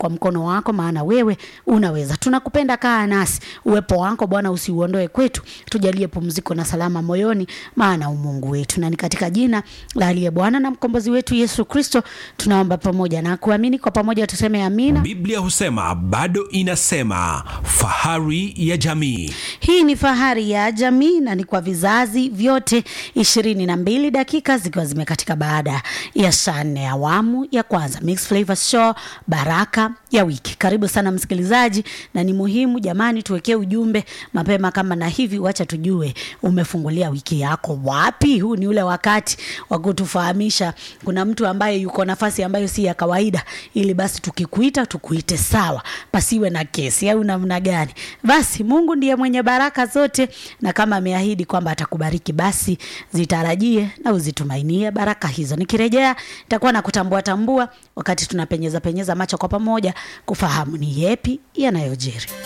kwa mkono wako, maana wewe unaweza. Tunakupenda, kaa nasi, uwepo wako Bwana usiuondoe kwetu, tujalie pumziko na salama moyoni, maana umungu wetu, na ni katika jina la aliye Bwana na mkombozi wetu Yesu Kristo tunaomba pamoja na kuamini. Kwa pamoja tuseme amina. Biblia husema bado inasema, fahari ya jamii. Hii ni fahari ya jamii na ni kwa vizazi vyote. ishirini na mbili dakika zikiwa zimekatika baada ya saa nne awamu ya kwanza Mix Flavor Show, baraka ya wiki. Karibu sana msikilizaji, na ni muhimu jamani, tuwekee ujumbe mapema kama na hivi, wacha tujue umefungulia wiki yako wapi. Huu ni ule wakati wa kutufahamisha kuna mtu ambaye yuko nafasi ambayo si ya kawaida, ili basi tukikuita tukuite sawa, pasiwe na kesi au namna gani. Basi Mungu ndiye mwenye baraka zote, na kama ameahidi kwamba atakubariki, basi zitarajie na uzitumainie baraka hizo. Nikirejea nitakuwa na kutambua tambua, wakati tunapenyeza penyeza macho kwa pamoja kufahamu ni yepi yanayojiri.